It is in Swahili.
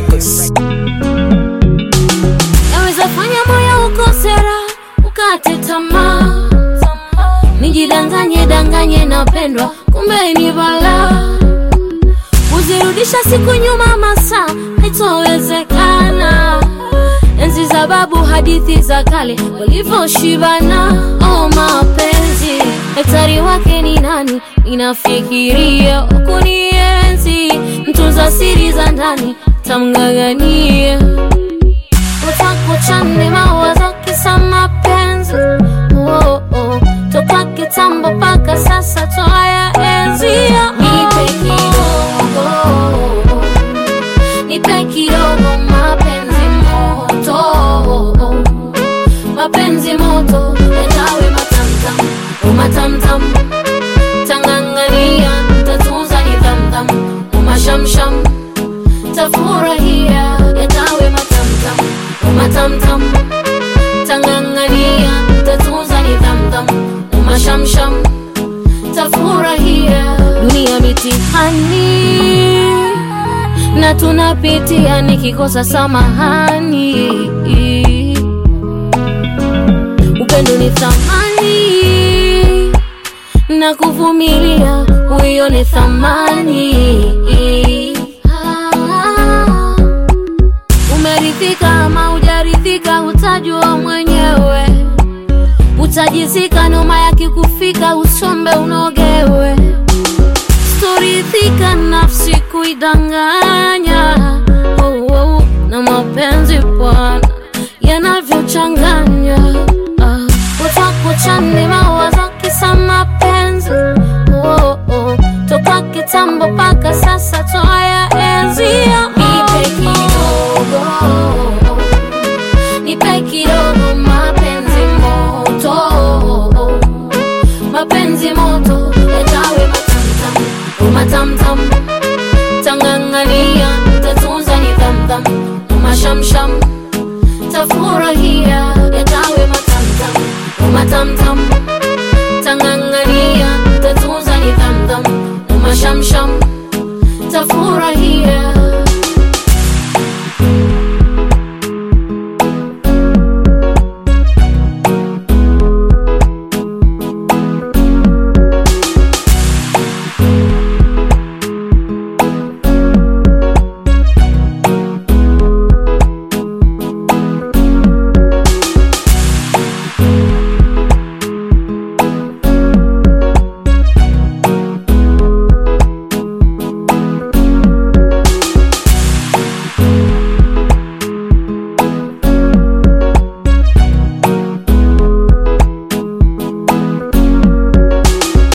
Records. Naweza fanya moyo ukosera ukate tamaa, nijidanganye danganye napendwa, kumbe ni balaa. Kuzirudisha siku nyuma masaa haitowezekana. Enzi za babu, hadithi za kale walivyoshibana. Oh, mapenzi daktari wake ni nani? Inafikiria kunienzi, mtunza siri za ndani tamng'ang'ania utakuchane mawazo kisa mapenzi oh, oh. toka kitambo mpaka sasa twaya enzia nipe kidogo nipe kidogo mapenzi moto mapenzi moto yatawe matamtam umatamtam tangangania tatunza nidhamdham umashamsham tafurahia yatawe matamtam umatamtam tangangania tatunza nidhamdham umashamsham tafurahia dunia mitihani na tunapitia nikikosa samahani upendo ni thamani na kuvumilia huyo ni thamani Ah. umeridhika ama hujaridhika utajua mwenyewe utajizika noma yakikufika usombe unogewe storidhika nafsi kuidanganya oh, oh, na mapenzi bwana yanavyochanganya ah. utakuchane mawazo kisa mapenzi oh, oh. toka kitambo mpaka sasa twaya enzia nipe kidogo nipe kidogo mapenzi moto mapenzi